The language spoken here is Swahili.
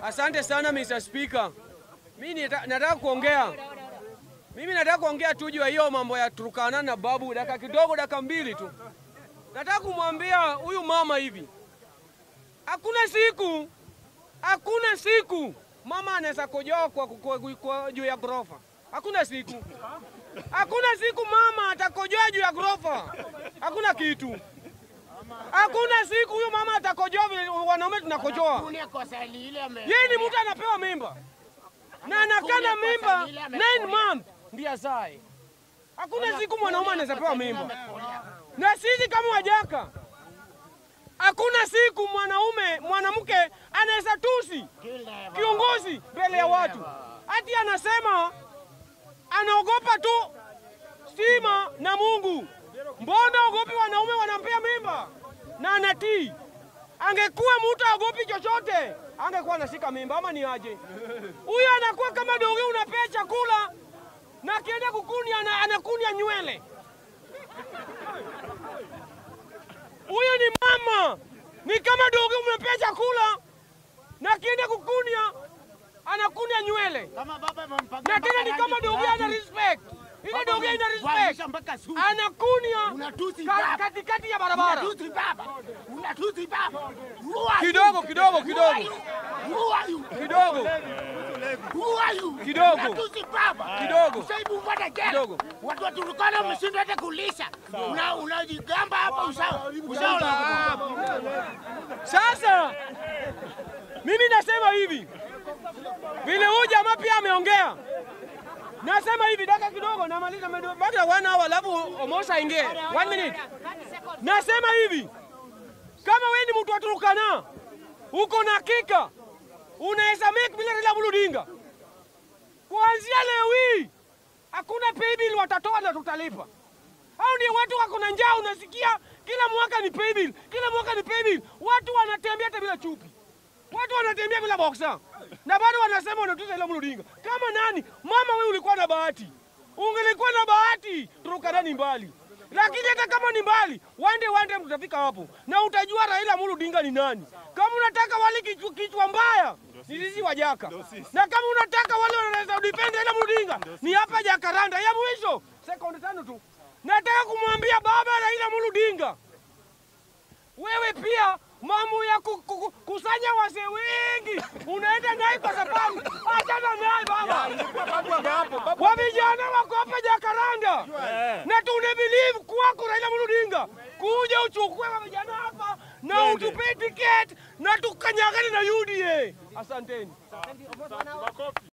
Asante sana Mr. Speaker. Mimi nita- nataka kuongea. Mimi nataka kuongea tu juu ya hiyo mambo ya Turkana na babu, dakika kidogo, dakika mbili tu. Nataka kumwambia huyu mama hivi, hakuna siku, hakuna siku mama anaweza kojoa kwa, kwa, kwa, kwa juu ya ghorofa. Hakuna siku, hakuna siku mama atakojoa juu ya ghorofa. Hakuna kitu, hakuna siku huyu mama atakojoa vile wanaume tunakojoa. Hakuna kosa lile ame- Yeye ni mtu anapewa mimba na anakaa na mimba 9 month ndiye azae. Hakuna siku mwanaume anaweza pewa mimba, na sisi kama wajaka, hakuna siku mwanaume mwanamke anaweza tusi Kile- kiongozi mbele ya watu, hati anasema anaogopa tu stima na Mungu. Mbona ogopi wanaume wanampea mimba na anatii? Angekuwa mtu aogopi chochote, angekuwa anashika mimba ama ni aje? Huyu anakuwa kama donge, unapea chakula na akienda kukunia ana, anakunia nywele. Huyu ni mama, ni kama donge, umepea chakula na akienda kukunia anakunia nywele, Kama baba amempaka na tena ni mpaka kama rangi donge ana fulani. respect, ile Baba donge ina respect, amemvalisha mpaka suti. anakunia Unatusi ka- baba. katikati ya barabara. Unatusi baba. Unatusi baba. Who are you? Kidogo, kidogo, Who kidogo. are you? Who are you? Kidogo Who are you? Kidogo. Unatusi baba. Kidogo. Usaibu mbada jela. Kidogo. Watu wa Turkana wameshindwa hata kulisha. Una unajigamba hapa usao. Usao la Sasa mimi nasema hivi, vile huyu jamaa pia ameongea, nasema hivi, dakika kidogo, namaliza medo- baki na one hour, alafu Omosa aingie one minute. Nasema hivi, kama wewe ni mtu wa Turkana, uko na hakika unaweza make bila Raila Amolo Odinga, kuanzia leo hii hakuna pay bill watatoa na tutalipa. Hao ndio watu wako na njaa, unasikia kila mwaka ni pay bill, kila mwaka ni pay bill. Watu wanatembea hata bila chupi, watu wanatembea bila boxer, na bado wanasema wanatuza Raila Amolo Odinga. Kama nani? Mama, wewe ulikuwa na bahati, ungelikuwa na bahati, Turkana ni mbali, lakini hata kama ni mbali, one day one day tutafika hapo na utajua Raila Amolo Odinga ni nani. Kama unataka wale kichwa, kichwa mbaya ni sisi wajaka, na kama unataka wale wanaweza udipende Raila Amolo Odinga ni hapa Jakaranda. Ya mwisho sekunde tano tu, nataka kumwambia baba Raila Amolo Odinga, wewe pia mambo ya ku, ku, ku, kusanya wazee wengi unaenda naye kwa sababu achana naye baba. Wa vijana wako hapa Jakaranda na tuna believe kwako Raila Amolo Odinga, kuja uchukue wa vijana hapa na utupe tiketi na tukanyagane na UDA. Asanteni.